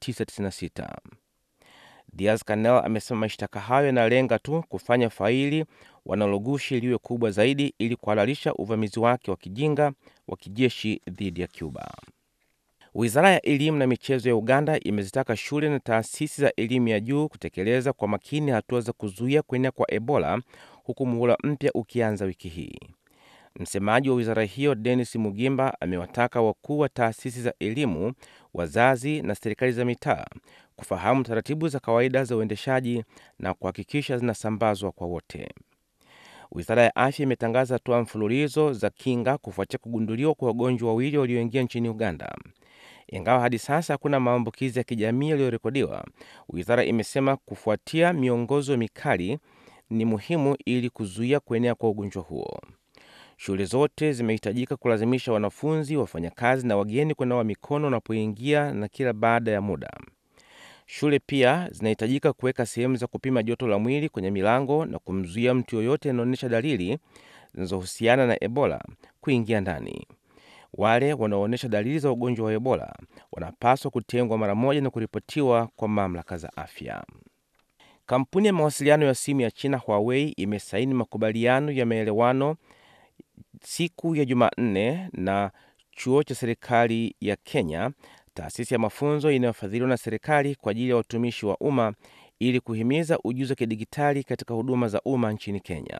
1996. Diaz Canel amesema mashtaka hayo yanalenga tu kufanya faili wanalogushi liwe kubwa zaidi ili kuhalalisha uvamizi wake wa kijinga wa kijeshi dhidi ya Cuba. Wizara ya elimu na michezo ya Uganda imezitaka shule na taasisi za elimu ya juu kutekeleza kwa makini hatua za kuzuia kuenea kwa Ebola huku muhula mpya ukianza wiki hii. Msemaji wa wizara hiyo Denis Mugimba amewataka wakuu wa taasisi za elimu, wazazi na serikali za mitaa kufahamu taratibu za kawaida za uendeshaji na kuhakikisha zinasambazwa kwa wote. Wizara ya afya imetangaza hatua mfululizo za kinga kufuatia kugunduliwa kwa wagonjwa wawili walioingia nchini Uganda. Ingawa hadi sasa hakuna maambukizi ya kijamii yaliyorekodiwa, wizara imesema kufuatia miongozo mikali ni muhimu ili kuzuia kuenea kwa ugonjwa huo. Shule zote zimehitajika kulazimisha wanafunzi, wafanyakazi na wageni kunawa mikono wanapoingia na kila baada ya muda. Shule pia zinahitajika kuweka sehemu za kupima joto la mwili kwenye milango na kumzuia mtu yoyote anaonyesha dalili zinazohusiana na Ebola kuingia ndani. Wale wanaoonyesha dalili za ugonjwa wa Ebola wanapaswa kutengwa mara moja na kuripotiwa kwa mamlaka za afya. Kampuni ya mawasiliano ya simu ya China Huawei imesaini makubaliano ya maelewano siku ya Jumanne na chuo cha serikali ya Kenya, taasisi ya mafunzo inayofadhiliwa na serikali kwa ajili ya watumishi wa umma ili kuhimiza ujuzi wa kidigitali katika huduma za umma nchini Kenya.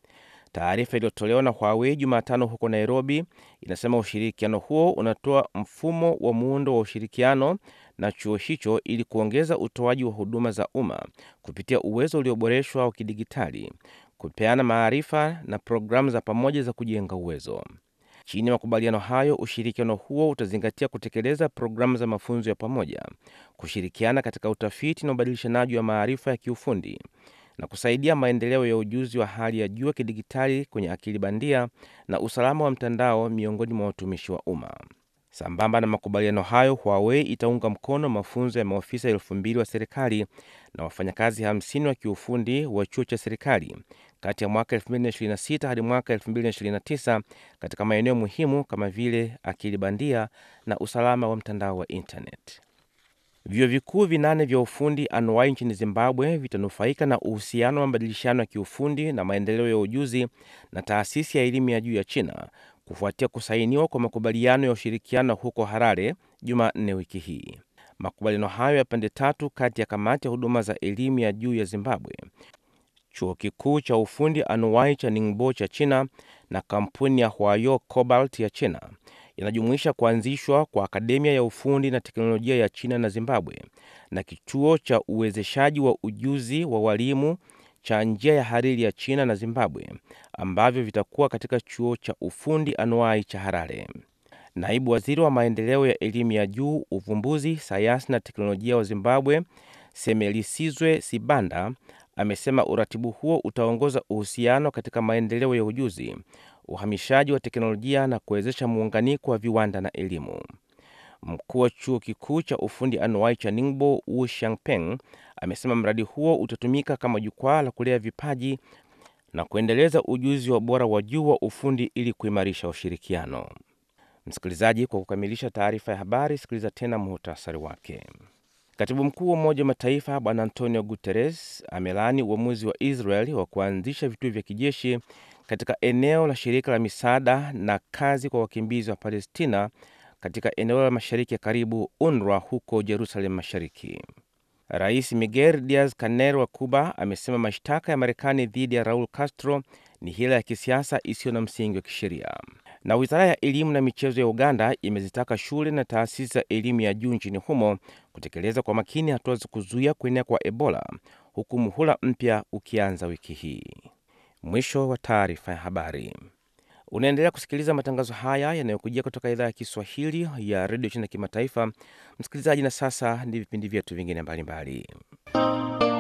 Taarifa iliyotolewa na Huawei Jumatano huko Nairobi inasema ushirikiano huo unatoa mfumo wa muundo wa ushirikiano na chuo hicho ili kuongeza utoaji wa huduma za umma kupitia uwezo ulioboreshwa wa kidigitali, kupeana maarifa na programu za pamoja za kujenga uwezo. Chini ya makubaliano hayo, ushirikiano huo utazingatia kutekeleza programu za mafunzo ya pamoja, kushirikiana katika utafiti na ubadilishanaji wa maarifa ya kiufundi na kusaidia maendeleo ya ujuzi wa hali ya juu wa kidigitali kwenye akili bandia na usalama wa mtandao miongoni mwa watumishi wa umma. Sambamba na makubaliano hayo, Huawei itaunga mkono mafunzo ya maofisa elfu mbili wa serikali na wafanyakazi 50 wa kiufundi wa chuo cha serikali kati ya mwaka 2026 hadi mwaka 2029 katika maeneo muhimu kama vile akili bandia na usalama wa mtandao wa internet. Vyuo vikuu vinane vya ufundi anuwai nchini Zimbabwe vitanufaika na uhusiano wa mabadilishano ya kiufundi na maendeleo ya ujuzi na taasisi ya elimu ya juu ya China kufuatia kusainiwa kwa makubaliano ya ushirikiano huko Harare Jumanne wiki hii. Makubaliano hayo ya pande tatu kati ya kamati ya huduma za elimu ya juu ya Zimbabwe, chuo kikuu cha ufundi anuwai cha Ningbo cha China na kampuni ya Huayo Cobalt ya China yanajumuisha kuanzishwa kwa akademia ya ufundi na teknolojia ya China na Zimbabwe na kituo cha uwezeshaji wa ujuzi wa walimu cha njia ya hariri ya China na Zimbabwe ambavyo vitakuwa katika chuo cha ufundi anuai cha Harare. Naibu waziri wa maendeleo ya elimu ya juu, uvumbuzi, sayansi na teknolojia wa Zimbabwe, Semelisizwe Sibanda, amesema uratibu huo utaongoza uhusiano katika maendeleo ya ujuzi, uhamishaji wa teknolojia na kuwezesha muunganiko wa viwanda na elimu. Mkuu wa chuo kikuu cha ufundi anuai cha Ningbo, Wu Shangpeng, amesema mradi huo utatumika kama jukwaa la kulea vipaji na kuendeleza ujuzi wa bora wa juu wa ufundi ili kuimarisha ushirikiano. Msikilizaji, kwa kukamilisha taarifa ya habari, sikiliza tena muhtasari wake. Katibu mkuu wa Umoja wa Mataifa Bwana Antonio Guterres amelaani uamuzi wa Israel wa kuanzisha vituo vya kijeshi katika eneo la shirika la misaada na kazi kwa wakimbizi wa Palestina katika eneo la mashariki ya karibu UNRWA huko Jerusalem Mashariki. Rais Miguel Diaz Canel wa Cuba amesema mashtaka ya Marekani dhidi ya Raul Castro ni hila ya kisiasa isiyo na msingi wa kisheria. Na wizara ya elimu na michezo ya Uganda imezitaka shule na taasisi za elimu ya juu nchini humo kutekeleza kwa makini hatua za kuzuia kuenea kwa Ebola huku muhula mpya ukianza wiki hii. Mwisho wa taarifa ya habari. Unaendelea kusikiliza matangazo haya yanayokujia kutoka idhaa ya Kiswahili ya redio China kimataifa. Msikilizaji, na sasa ni vipindi vyetu vingine mbalimbali.